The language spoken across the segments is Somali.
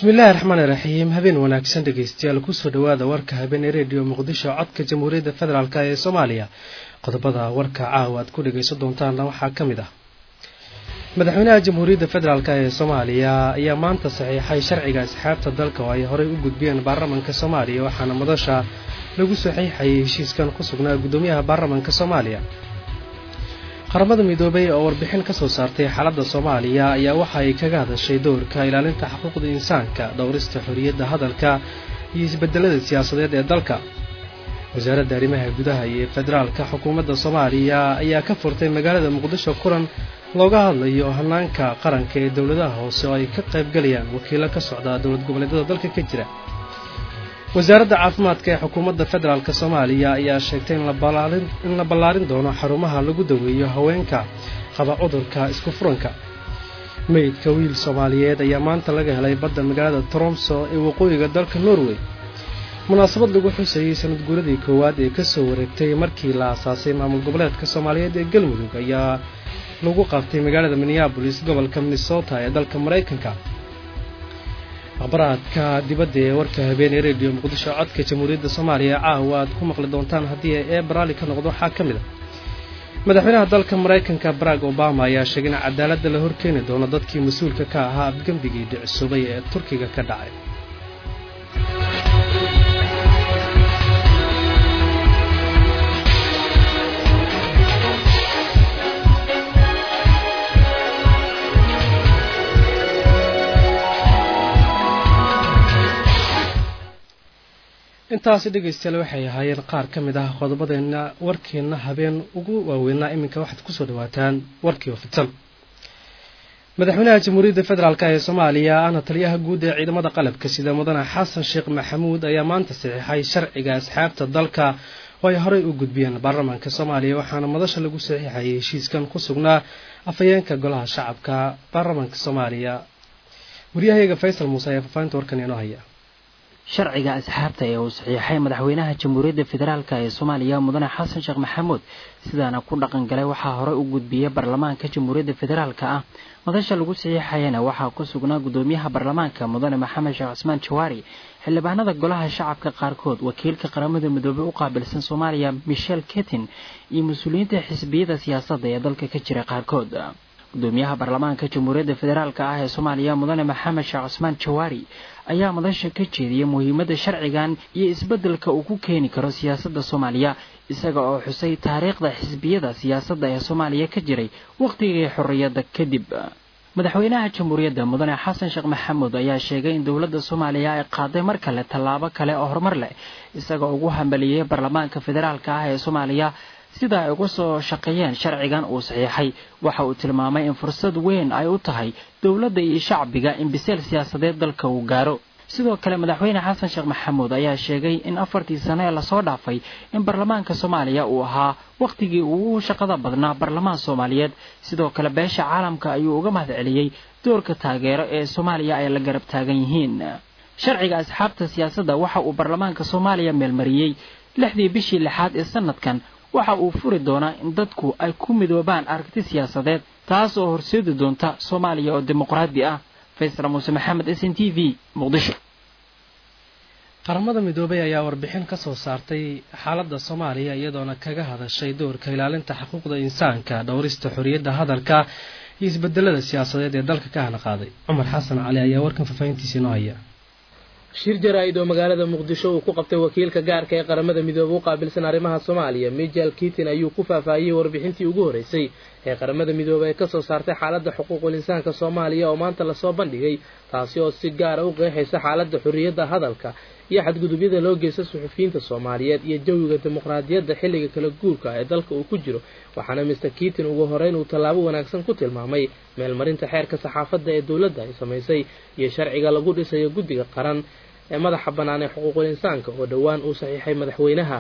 bismillaahi raxmaani raxiim habeen wanaagsan dhegeystayaal kusoo dhowaada warka habeen ee rediyo muqdisho codka jamhuuriyadda federaalk ee soomaaliya qodobada warka caawa aad ku dhegeysan doontaanna waxaa ka mid ah madaxweynaha jamhuuriyadda federaalk ee soomaaliya ayaa maanta saxiixay sharciga asxaabta dalka oo ay horey u gudbiyeen baarlamanka soomaaliya waxaana madasha lagu saxiixayay heshiiskan ku sugnaa guddoomiyaha baarlamanka soomaaliya qaramada midoobay oo warbixin ka soo saartay xaaladda soomaaliya ayaa waxa ay kaga hadashay dowrka ilaalinta xuquuqda insaanka dhowrista xorriyadda hadalka iyo isbedelada siyaasadeed ee dalka wasaaradda arrimaha gudaha iyo federaalka xukuumadda soomaaliya ayaa ka furtay magaalada muqdisho kulan looga hadlayo hanaanka qaranka ee dowladaha hoose oo ay ka qaybgalayaan wakiilo ka socda dowlad goboleedyada dalka ka jira wasaaradda caafimaadka ee xukuumadda federaalk soomaaliya ayaa sheegtay in la ballaarin doono xarumaha lagu daweeyo haweenka qaba cudurka isku furanka meydka wiil soomaaliyeed ayaa maanta laga helay badda magaalada tromso ee waqooyiga dalka norway munaasabad lagu xusayey sanad guuradii koowaad ee kasoo wareegtay markii la aasaasay maamul goboleedka soomaaliyeed ee galmudug ayaa lagu qabtay magaalada minneabolis gobolka minnesota ee dalka maraykanka akhbaraadka dibadda ee warka habeen ee rediyo muqdisho codka jamhuuriyadda soomaaliya caawa aad ku maqli doontaan haddii ee baraali ka noqdo waxaa ka mid a madaxweynaha dalka maraykanka barack obama ayaa sheegay in cadaaladda la horkeeni doono dadkii mas-uulka ka ahaa afgembigii dhicisubay ee turkiga ka dhacay intaasi dhegaystayaal waxay ahaayeen qaar ka mid ah qodobadeena warkeenna habeen ugu waaweynaa iminka waxaad kusoo dhawaataan warkii oo fidsan madaxweynaha jamhuuriyadda federaalk ee soomaaliya ahna taliyaha guud ee ciidamada qalabka sida mudane xasan sheekh maxamuud ayaa maanta saxiixay sharciga asxaabta dalka oo ay horey u gudbiyeen baarlamaanka soomaaliya waxaana madasha lagu saxiixayay heshiiskan ku sugnaa afhayeenka golaha shacabka baarlamaanka soomaaliya waryahayaga faysal muuse ayaa faafahinta warkan inoo haya sharciga asxaabta ee uu saxiixay madaxweynaha jamhuuriyadda federaalk ee soomaaliya mudane xasan sheekh maxamuud sidaana ku dhaqan galay waxaa horey u gudbiyey baarlamaanka jamhuuriyadda federaalka ah madasha lagu saxiixayana waxaa ku sugnaa guddoomiyaha baarlamaanka mudane maxamed sheekh cismaan jawaari xildhibaanada golaha shacabka qaarkood wakiilka qaramada midoobey u qaabilsan soomaaliya michel ketin iyo mas-uuliyiinta xisbiyada siyaasadda ee dalka ka jira qaarkood gudoomiyaha baarlamaanka jamhuuriyadda federaalk ah ee soomaaliya mudane maxamed sheekh cismaan jawaari ayaa madasha ka jeediyay muhiimadda sharcigan iyo isbeddelka uu ku keeni karo siyaasadda soomaaliya isaga oo xusay taariikhda xisbiyada siyaasadda ee soomaaliya ka jiray wakhtigii xorriyadda kadib madaxweynaha jamhuuriyadda mudane xasan sheekh maxamuud ayaa sheegay in dowladda soomaaliya ay qaaday mar kale tallaabo kale oo horumar leh isaga ugu hambaliyey baarlamaanka federaalk ah ee soomaaliya sida ay uga soo shaqeeyeen sharcigan uu saxiixay waxa uu tilmaamay in fursad weyn ay u tahay dowladda iyo shacbiga in biseel siyaasadeed dalka uu gaaro sidoo kale madaxweyne xasan sheekh maxamuud ayaa sheegay in afartii sano ee lasoo dhaafay in baarlamaanka soomaaliya uu ahaa wakhtigii ugu shaqada badnaa baarlamaan soomaaliyeed sidoo kale beesha caalamka ayuu uga mahad celiyey doorka taageero ee soomaaliya ay la garab taagan yihiin sharciga asxaabta siyaasadda waxa uu baarlamaanka soomaaliya meelmariyey lixdii bishii lixaad ee sanadkan waxa uu furi doonaa in dadku ay ku midoobaan aragti siyaasadeed taas oo horseedi doonta soomaaliya oo dimuqraadi ah faysal muuse maxamed s n t v muqdisho qaramada midoobay ayaa warbixin ka soo saartay xaaladda soomaaliya iyadoona kaga hadashay doorka ilaalinta xuquuqda insaanka dhowrista xorriyadda hadalka iyo isbedelada siyaasadeed ee dalka ka hana qaaday cumar xasan cali ayaa warkan faafahintiisa inoo haya shir jaraa-id oo magaalada muqdisho uu ku qabtay wakiilka gaarka ee qaramada midoobe u qaabilsan arrimaha soomaaliya michael kitin ayuu ku faahfaahiyey warbixintii ugu horreysay ee qaramada midoobe ay kasoo saartay xaaladda xuquuqul insaanka soomaaliya oo maanta lasoo bandhigay taasi oo si gaara u qeexaysa xaaladda xorriyadda hadalka iyo xadgudubyada loo geysta suxufiyiinta soomaaliyeed iyo jawiga dimuqraadiyadda xilliga kala guurka ee dalka uu ku jiro waxaana mister kitin ugu horeyn uu tallaabo wanaagsan ku tilmaamay meelmarinta xeerka saxaafadda ee dowladda ay samaysay iyo sharciga lagu dhisayo guddiga qaran ee madaxa bannaan ee xuquuqul insaanka oo dhowaan uu saxiixay madaxweynaha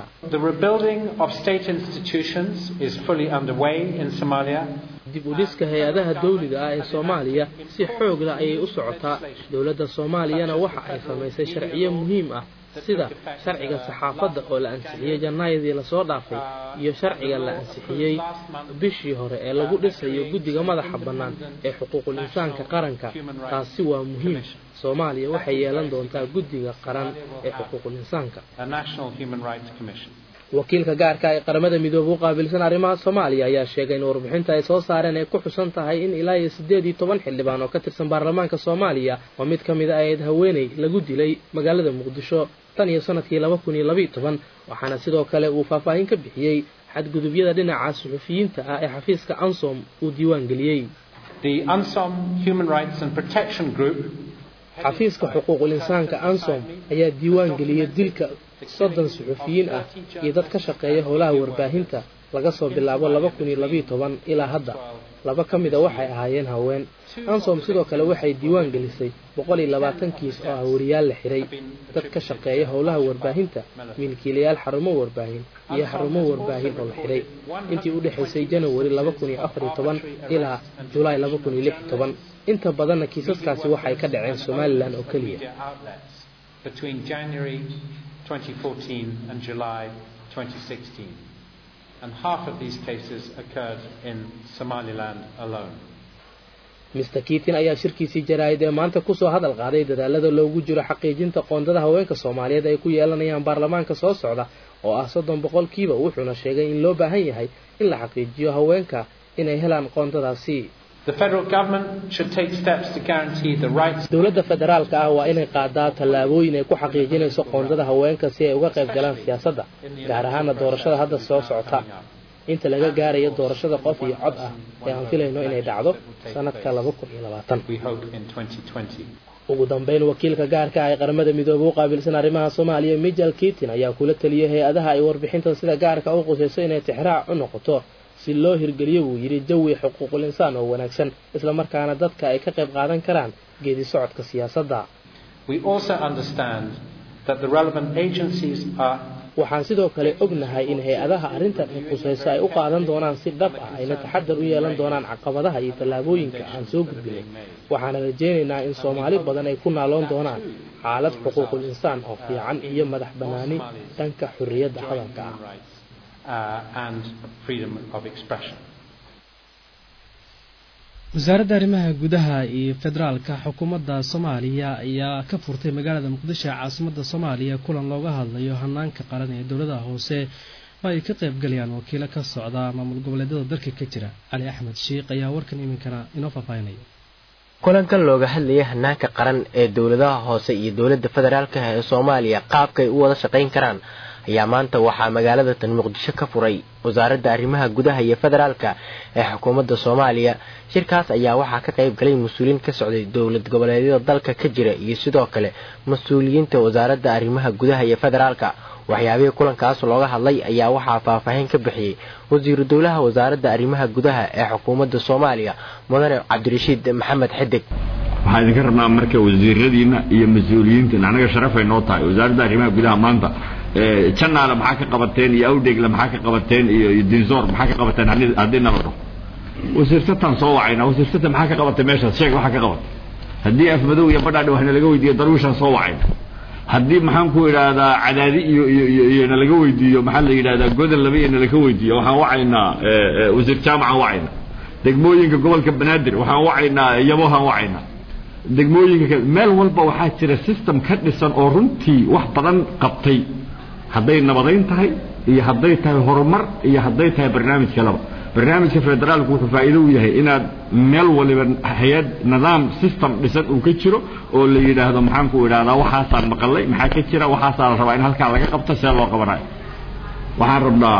dib u dhiska hay-adaha dawliga ah ee soomaaliya si xoog leh ayay u socotaa dowladda soomaaliyana waxa ay samaysay sharciyo muhiim ah sida sharciga saxaafadda oo la ansixiyey janaayadii lasoo dhaafay iyo sharciga la ansixiyey bishii hore ee lagu dhisayo guddiga madaxa bannaan ee xuquuqul insaanka qaranka taasi waa muhiim soomaaliya waxay yeelan doontaa guddiga qaran ee xuquuqul insaanka wakiilka gaarka ee qaramada midoobe u qaabilsan arrimaha soomaaliya ayaa sheegay in warbixinta ay soo saareen ay ku xusan tahay in ilaa iyo siddeed iyo toban xildhibaan oo ka tirsan baarlamaanka soomaaliya oo mid ka mid a ayd haweeney lagu dilay magaalada muqdisho tan iyo sanadkii laba kun iyo labaiyo toban waxaana sidoo kale uu faahfaahin ka bixiyey xadgudubyada dhinaca suxufiyiinta ah ee xafiiska ansom uu diiwaan geliyey xafiiska xuquuqul insaanka ansom ayaa diiwaan geliyey dilka soddon suxufiyiin ah iyo dad ka shaqeeya howlaha warbaahinta laga soo bilaabo laba kun iyo labiiyo toban ilaa hadda laba ka mida waxay ahaayeen haween ansom sidoo kale waxay diiwaan gelisay boqol iyo labaatan kiis oo ah wariyaal la xiray dad ka shaqeeya howlaha warbaahinta milkiilayaal xarumo warbaahin iyo xarumo warbaahin oo la xiray intii u dhexaysay janawari laba kun iyo afar iyo toban ilaa julaay laba kun iyo lix iyo toban inta badanna kiisaskaasi waxay ka dhaceen somalilan oo keliya 2014 and July 2016. And half of these cases occurred in Somaliland alone. mister kiitin ayaa shirkiisii jaraa'id ee maanta kusoo hadal qaaday dadaalada loogu jiro xaqiijinta qoondada haweenka soomaaliyeed ay ku yeelanayaan baarlamaanka soo socda oo ah soddon boqolkiiba wuxuuna sheegay in loo baahan yahay in la xaqiijiyo haweenka inay helaan qoondadaasi dowladda federaalka ah waa inay qaadaa tallaabooyin ay ku xaqiijinayso qoondada haweenka si ay uga qayb galaan siyaasadda gaar ahaana doorashada hadda soo socota inta laga gaarayo doorashada qof iyo cod ah ee aan filayno inay dhacdo sanadka laba kun iyo labaatan ugu dambeyn wakiilka gaarka ah ee qaramada midoobey u qaabilsan arrimaha soomaaliya michael kitin ayaa kula taliyay hay-adaha ay warbixintan sida gaarka u qusayso inay tixraac u noqoto si loo hirgeliyo buu yidhi jawi xuquuqul insaan oo wanaagsan islamarkaana dadka ay ka qayb qaadan karaan geedi socodka siyaasadda waxaan sidoo kale ognahay in hay-adaha arrintan ay qusayso ay u qaadan doonaan si dhab ah ayna taxadar u yeelan doonaan caqabadaha iyo tallaabooyinka aan soo gudbinay waxaana rajaynaynaa in soomaali badan ay ku naaloon doonaan xaalad xuquuqul insaan oo fiican iyo madax bannaani dhanka xorriyadda hadalka ah wasaaradda arrimaha gudaha iyo federaalka xukuumadda soomaaliya ayaa ka furtay magaalada muqdisho ee caasimadda soomaaliya kulan looga hadlayo hanaanka qaran ee dowladaha hoose oo ay ka qaybgalayaan wakiilo ka socda maamul goboleedyada dalka ka jira cali axmed shiikh ayaa warkan iminkana inoo faahfaahinaya kulankan looga hadlayay hanaanka qaran ee dowladaha hoose iyo dowladda federaalka ee soomaaliya qaabkay u wada shaqayn karaan ayaa maanta waxaa magaalada tan muqdisho ka furay wasaaradda arrimaha gudaha iyo federaalka ee xukuumadda soomaaliya shirkaas ayaa waxaa ka qayb galay mas-uuliyiin ka socday dowlad goboleedyada dalka ka jira iyo sidoo kale mas-uuliyiinta wasaaradda arrimaha gudaha iyo federaalka waxyaabihii kulankaas looga hadlay ayaa waxaa faahfaahin ka bixiyey wasiiru dowlaha wasaaradda arrimaha gudaha ee xukuumadda soomaaliya mudane cabdirashiid maxamed xidig waxaan idinka rabnaa marka wasiiradiina iyo mas-uuliyiintiina anaga sharafay noo tahay wasaaradda arrimaha gudaha maanta janaale maxaa ka qabateen iyo awdhegle maxaa ka qabateen iyo dinsoor maxaa ka qabateen haddii nala dhaho wasiirsatan soo wacayna wasiirsata maxaa ka qabatay meeshaas sheeg waxaa ka qabatay haddii afmadow iyo badhaadhi wax nalaga weydiiyo darwiishaan soo wacayna haddii maxaan ku idhaahdaa cadaadi iyo iyo iyo iyo nalaga weydiiyo maxaa la yidhahdaa godan laba iyo nalaga weydiiyo waxaan wacaynaa wasiir jaamacaan wacayna degmooyinka gobolka banaadir waxaan wacaynaa yabohaan wacaynaa degmooyinka meel walba waxaa jira system ka dhisan oo runtii wax badan qabtay hadday nabadayn tahay iyo hadday tahay horumar iyo hadday tahay barnaamij kaleba barnaamijka federaalku wuxuu faa'iido u yahay inaad meel waliba hay-ad nidaam system dhisan uu ka jiro oo la yidhaahdo maxaan ku idhahdaa waxaasaan maqalay maxaa ka jira waxaasaa la rabaa in halkaa laga qabto see loo qabanayo waxaan rabnaa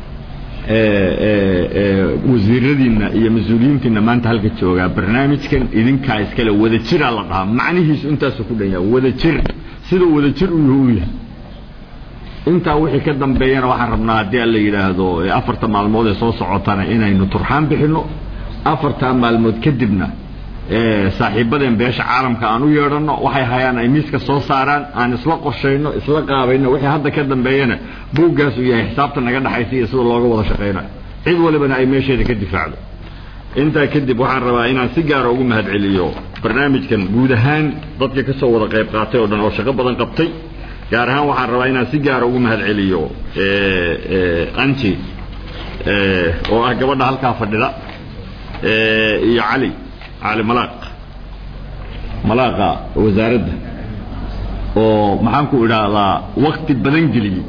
wasiiradiinna iyo mas-uuliyiintiina maanta halka joogaa barnaamijkan idinkaa iskale wadajiraa la dhahaa macnihiisu intaasu ku dhan yaha wadajir siduu wadajir u yahu u yahay intaa wixii ka dambeeyana waxaan rabnaa haddii alla yidhaahdo afarta maalmood ee soo socotana inaynu turxaan bixinno afartaa maalmood kadibna saaxiibadeen beesha caalamka aan u yeedhanno waxay hayaan ay miiska soo saaraan aan isla qorshayno isla qaabayno wixii hadda ka dambeeyana buuggaas uu yahay xisaabta naga dhexaysa iyo sida looga wada shaqaynayo cid walibana ay meesheeda ka difaacdo intaa kadib waxaan rabaa inaan si gaara ugu mahadceliyo barnaamijkan guud ahaan dadka ka soo wada qayb qaatay oo dhan oo shaqo badan qabtay gaar ahaan waxaan rabaa inaan si gaara ugu mahad celiyo anji oo ah gabadha halkaa fadhida iyo cali cali malaaq malaaqa wasaaradda oo maxaan ku idhaahdaa wakti badan geliyey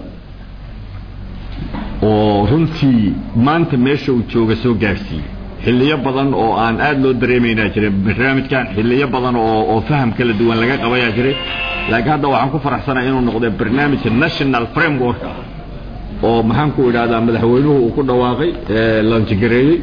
oo runtii maanta meesha uu jooga soo gaadhsiiyey xilliyo badan oo aan aada loo dareemaynaa jiray barnaamijkan xilliyo badan oo oo faham kala duwan laga qabayaa jiray laakiin hadda waxaan ku faraxsanahay inuu noqday barnaamij national framework ah oo maxaan ku idhahdaa madaxweynuhu uu ku dhawaaqay lanjigareeyey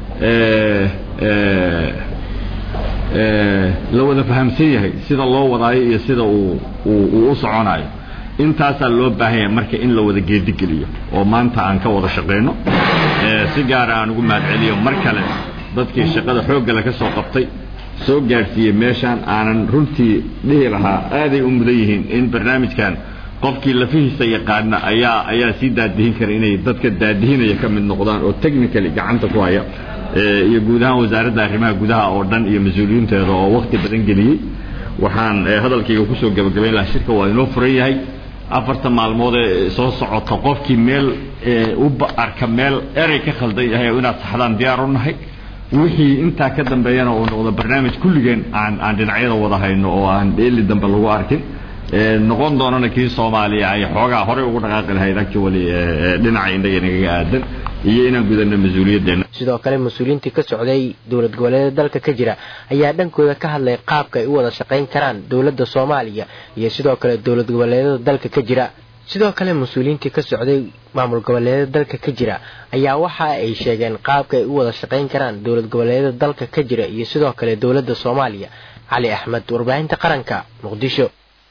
la wada fahamsan yahay sida loo wadaayo iyo sida uu uu u soconayo intaasaa loo baahan yahay marka in la wada geedigeliyo oo maanta aan ka wada shaqayno si gaara aan ugu mahad celiyo mar kale dadkii shaqada xooggale ka soo qabtay soo gaadhsiiyey meeshaan aanan runtii dhihi lahaa aaday u mudan yihiin in barnaamijkan qofkii lafihiisa yaqaana ayaa ayaa sii daadihin kara inay dadka daadihinaya ka mid noqdaan oo technically gacanta ku haya iyo guud ahaan wasaaradda arrimaha gudaha oo dhan iyo mas-uuliyiinteeda oo wakti badan geliyey waxaan hadalkayga kusoo gabagabayn lahaa shirka waa inoo furan yahay afarta maalmood ee soo socota qofkii meel u arka meel erey ka khaldan yahay inaad saxdaan diyaar u nahay wixii intaa ka dambeeyana uu noqdo barnaamij kulligeen aan aan dhinacyada wada hayno oo aan dheeli dambe lagu arkin noqon doonana kii soomaaliya ay xoogaa horey ugu dhaqaaqi lahayd actually dhinaca innaga nagaga aadan iyo inaan gudano mas-uuliyaddeena sidoo kale mas-uuliyiintii ka socday dowlad goboleeda dalka ka jira ayaa dhankooda ka hadlay qaabka ay u wada shaqayn karaan dowladda soomaaliya iyo sidoo kale dowlad goboleedada dalka ka jira sidoo kale mas-uuliyiintii ka socday maamul goboleedada dalka ka jira ayaa waxa ay sheegeen qaabka ay u wada shaqayn karaan dowlad goboleedada dalka ka jira iyo sidoo kale dowladda soomaaliya cali axmed warbaahinta qaranka muqdisho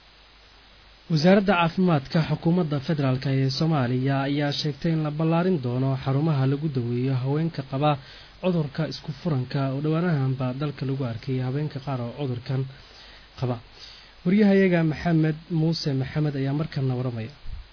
wasaaradda caafimaadka xukuumadda federaalk ee soomaaliya ayaa sheegtay in la ballaarin doono xarumaha lagu daweeyo haweenka qaba cudurka isku furanka oo dhowaanahanba dalka lagu arkay haweenka qaar oo cudurkan qaba waryahayaga maxamed muuse maxamed ayaa markanna waramaya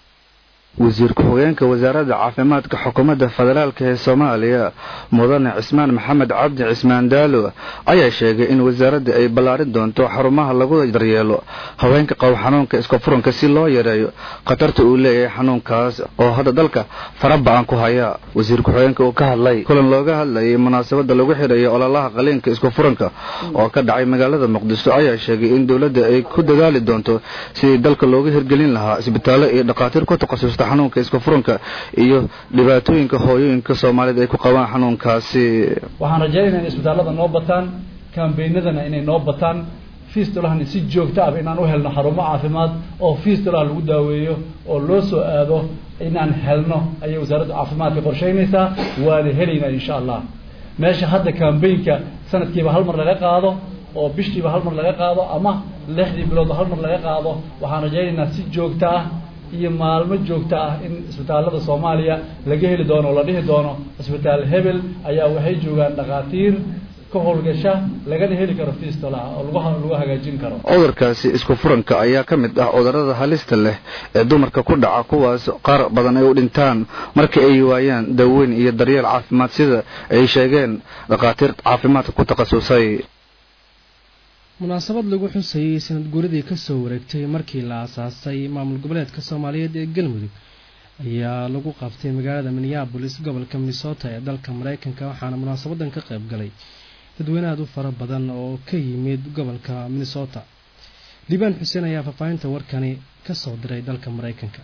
wasiir ku-xigeenka wasaaradda caafimaadka xukuumadda federaalk ee soomaaliya mudane cismaan maxamed cabdi cismaan daalo ayaa sheegay in wasaaradda ay ballaarin doonto xarumaha lagu daryeelo haweenka qabo xanuunka iska furanka si loo yareeyo khatarta uu leeyahay xanuunkaas oo hadda dalka faraba-an ku haya wasiir ku-xigeenka uu ka hadlay kulan looga hadlayay munaasabadda lagu xidhayo ololaha qaliinka isku furanka oo ka dhacay magaalada muqdisho ayaa sheegay in dowladda ay ku dadaali doonto sidii dalka looga hirgelin lahaa isbitaallo iyo dhakhaatiir ku takhasusta xanuunka iska furanka iyo dhibaatooyinka hooyooyinka soomaaliyed ay ku qabaan xanuunkaasi waxaan rajaynaya in isbitaallada noo bataan kambeynadana inay noo bataan fiistolahani si joogto ah inaan u helno xarumo caafimaad oo fiistolaha lagu daaweeyo oo loo soo aado inaan helno ayay wasaaradda caafimaadka qorsheynaysaa waana helaynaa insha allah meesha hadda kambeynka sanadkiiba hal mar laga qaado oo bishiiba hal mar laga qaado ama lixdii biloodba hal mar laga qaado waxaan rajaynaynaa si joogto ah iyo maalmo joogto ah in isbitaallada soomaaliya laga heli doono oo la dhihi doono isbitaal hebel ayaa waxay joogaan dhakhaatiir ka howlgasha lagana heli karo fiistolaha oo lagu lagu hagaajin karo cudurkaasi isku furanka ayaa ka mid ah cudurrada halista leh ee dumarka ku dhaca kuwaas qaar badan ay u dhintaan marka ay waayaan daaweyn iyo daryeel caafimaad sida ay sheegeen dhakhaatiir caafimaadka ku takhasusay munaasabad lagu xusayey sanad guuradii kasoo wareegtay markii la aasaasay maamul goboleedka soomaaliyeed ee galmudug ayaa lagu qabtay magaalada minneabolis gobolka minnesota ee dalka mareykanka waxaana munaasabadan ka qayb galay dadweyne aad u fara badan oo ka yimid gobolka minnesota liibaan xuseen ayaa faahfaahinta warkani ka soo diray dalka mareykanka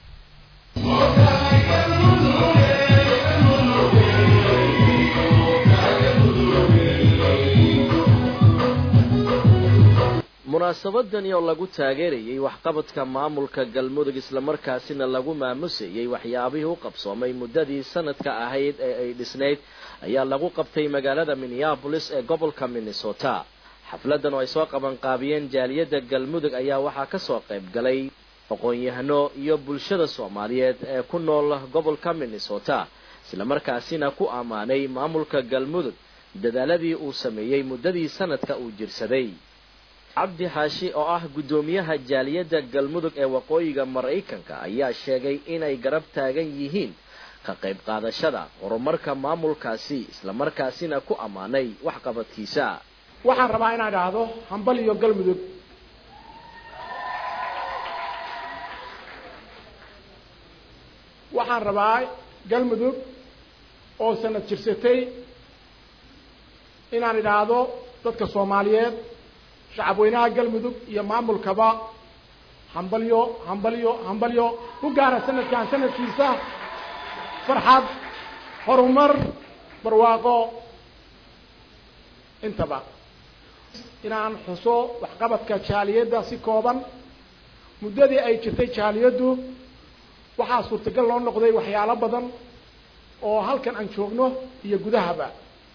munaasabadani oo lagu taageerayay waxqabadka maamulka galmudug islamarkaasina lagu maamusayay waxyaabihii u qabsoomay muddadii sanadka ahayd ee ay dhisnayd ayaa lagu qabtay magaalada minneabolis ee gobolka minnesota xafladan oo ay soo qabanqaabiyeen jaaliyadda galmudug ayaa waxaa kasoo qayb galay aqoon-yahano iyo bulshada soomaaliyeed ee ku nool gobolka minnesota islamarkaasina ku ammaanay maamulka galmudug dadaaladii uu sameeyey muddadii sanadka uu jirsaday cabdi xaashi oo ah guddoomiyaha jaaliyadda galmudug ee waqooyiga maraykanka ayaa sheegay inay garab taagan yihiin ka qayb qaadashada horumarka maamulkaasi islamarkaasina ku ammaanay waxqabadkiisa waxaan rabaa inaan idhaahdo hambal iyo galmudug waxaan rabaa galmudug oo sanad jirsatay inaan idhaahdo dadka soomaaliyeed shacabweynaha galmudug iyo maamulkaba hambalyo hambalyo hambalyo ku gaara sanadkan sanadkiisa farxad horumar barwaaqo intaba inaan xuso waxqabadka jaaliyadda si kooban muddadii ay jirtay jaaliyaddu waxaa suurtagal loo noqday waxyaalo badan oo halkan aan joogno iyo gudahaba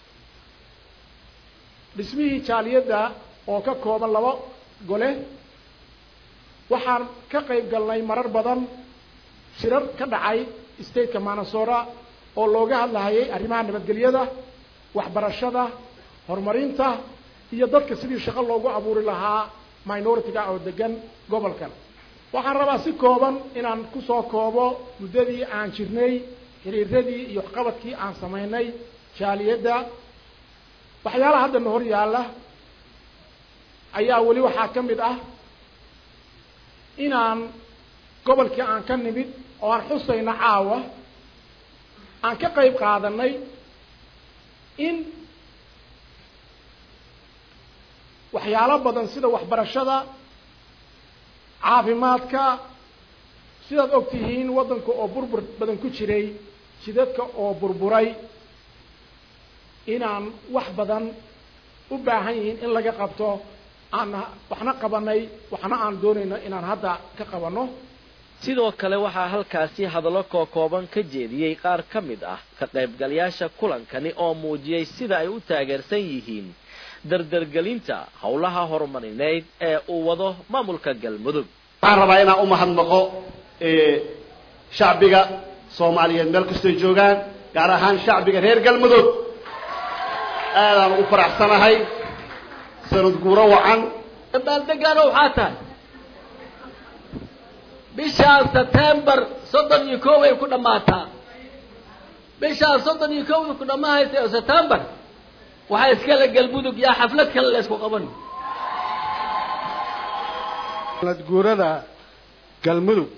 dhismihii jaaliyadda oo ka kooban laba gole waxaan ka qayb galnay marar badan shirar ka dhacay stateka manasora oo looga hadlahayay arrimaha nabadgelyada waxbarashada horumarinta iyo dadka sidii shaqo loogu abuuri lahaa minority-ga oo degan gobolkan waxaan rabaa si kooban inaan kusoo koobo muddadii aan jirnay xiriiradii iyo waxqabadkii aan samaynay jaaliyadda waxyaalaha hadda na hor yaalla ayaa weli waxaa ka mid ah inaan gobolkii aan ka nimid oo aan xusayno caawa aan ka qayb qaadanay in waxyaalo badan sida waxbarashada caafimaadka sidaad og tihiin waddanka oo burbur badan ku jiray jidadka oo burburay inaan wax badan u baahan yihiin in laga qabto aan waxna qabanay waxna aan doonayno inaan hadda ka qabanno sidoo kale waxaa halkaasi hadallo kookooban ka jeediyey qaar ka mid ah ka qaybgalayaasha kulankani oo muujiyey sida ay u taageersan yihiin dardargelinta howlaha horumarineyd ee uu wado maamulka galmudug waxaan rabaa inaan u mahadnaqo shacbiga soomaaliyeed meel kastoy joogaan gaar ahaan shacbiga reer galmudug aadaan ugu faraxsanahay sanad guuro wacan dabaaldegaano waxaa tahay bishaan sebtembar soddon iyo koow ay ku dhammaataa bishaan soddon iyo kowda ku dhammaahaysa oo sebtembar waxaa iskale galmudug yaa xaflad kale la isku qaban sanad guurada galmudug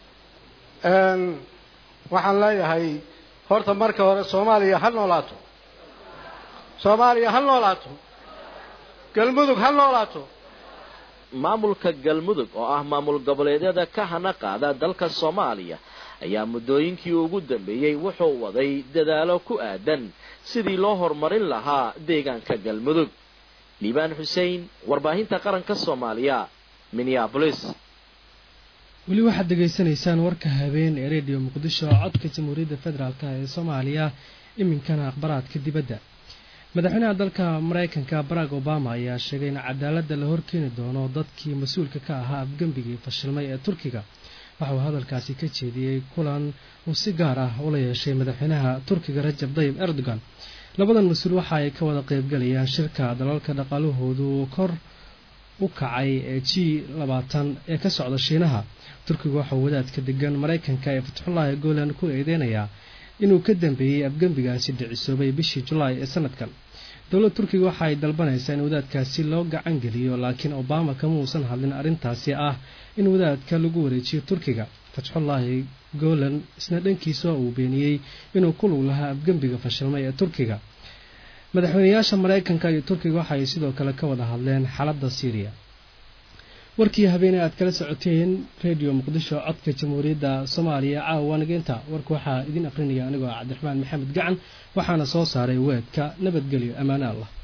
waxaan leeyahay horta marka hore soomaaliya ha noolaato soomaaliya ha noolaato galmudug ha noolaato maamulka galmudug oo ah maamul goboleedyada ka hana qaada dalka soomaaliya ayaa muddooyinkii ugu dambeeyey wuxuu waday dadaalo ku aadan sidii loo horumarin lahaa deegaanka galmudug liibaan xussein warbaahinta qaranka soomaaliya minneabolis weli waxaad dhegaysanaysaan warka habeen ee rediyo muqdisho codka jamhuuriyadda federaalk ee soomaaliya iminkana akhbaraadka dibadda madaxweynaha dalka maraykanka barack obama ayaa sheegay in cadaaladda la horkeeni doono dadkii mas-uulka ka ahaa afgembigii fashilmay ee turkiga waxa uu hadalkaasi ka jeediyey kulan uu si gaar ah ula yeeshay madaxweynaha turkiga rajab dayib erdogan labadan mas-uul waxa ay ka wada qaybgalayaan shirka dalalka dhaqaalahoodu kor u kacay ee g labaatan ee ka socda shiinaha turkiga waxauu wadaadka degan maraykanka ee fatxullaahi golan ku eedeynayaa inuu ka dambeeyey afgembigaasi dhicisoobay bishii julaay ee sanadkan dowladda turkiga waxa ay dalbanaysaa in wadaadkaasi loo gacan geliyo laakiin obama kama uusan hadlin arrintaasi ah in wadaadka lagu wareejiyo turkiga fatxullaahi golan isna dhankiisa uu beeniyey inuu ku lug lahaa afgembiga fashilmay ee turkiga madaxweynayaasha maraykanka iyo turkiga waxa ay sidoo kale ka wada hadleen xaaladda syriya warkii habeeney aad kala socoteen redio muqdisho codka jamhuuriyadda soomaaliya caawa nageynta warka waxaa idin aqrinaya anigoo cabdiraxmaan maxamed gacan waxaana soo saaray weedka nabadgelyo ammaane allah